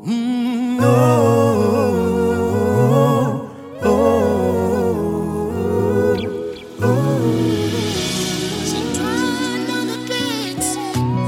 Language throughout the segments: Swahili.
Mm, oh, oh, Soprano on the beats.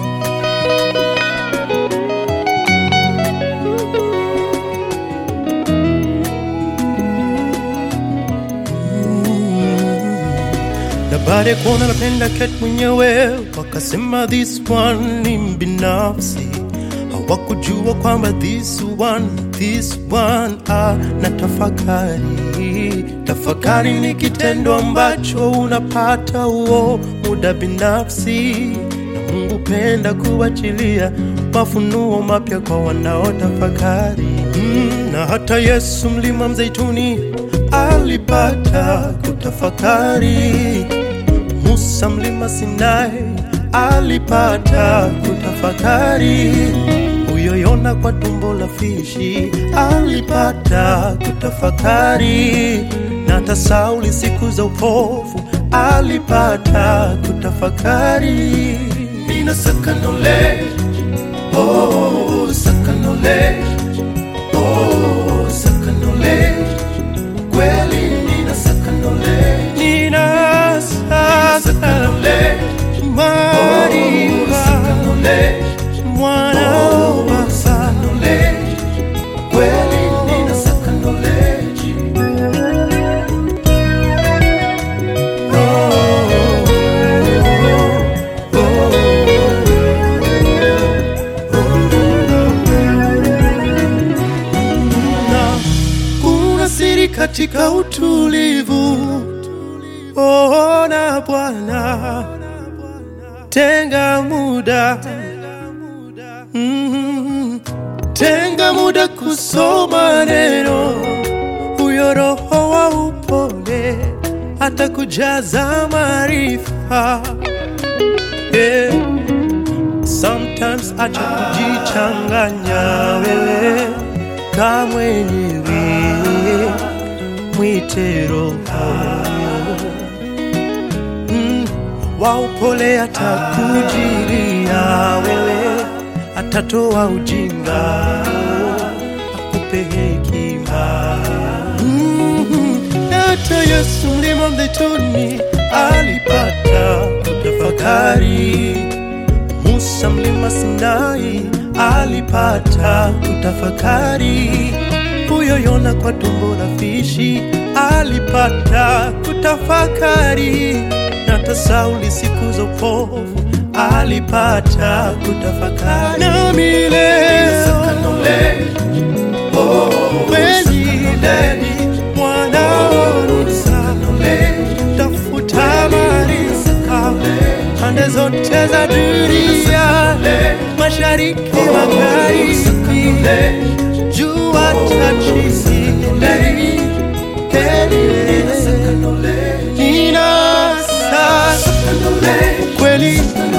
na baada ya kuona napenda ket mwenyewe wakasema this one ni mbinafsi hawakujua kwamba this one this one ah, na tafakari tafakari ni kitendo ambacho unapata huo muda binafsi na mungu penda kuachilia mafunuo mapya kwa wanaotafakari mm, na hata yesu mlima mzeituni alipata kutafakari Musa mlima Sinai alipata kutafakari, huyo Yona kwa tumbo la fishi alipata kutafakari, na hata Sauli siku za upofu alipata kutafakari. Nina saka knowledge, oh, saka knowledge, oh, saka knowledge kweli nina saka knowledge nina saka knowledge maarifa mwana wa baba knowledge kweli nina saka knowledge na kuna siri katika utulivu. Ona Bwana, tenga muda mm, tenga muda kusoma neno, huyo Roho wa upole atakujaza maarifa yeah. Sometimes acha kujichanganya wewe ka mwenyewe, mwite Roho mm, wa upole atakujilia wewe, atatoa ujinga, akupe hekima mm, hata Yesu mlima mzeituni alipata kutafakari Musa mlima Sinai alipata kutafakari, huyo Yona kwa tumbo la fishi alipata kutafakari, na hata Sauli siku za upofu alipata kutafakari. Nami leo kweli mwanaorusa tafuta maarifa pande zote za dunia, mashariki, magharibi, jua chachisi, nina sasa kweli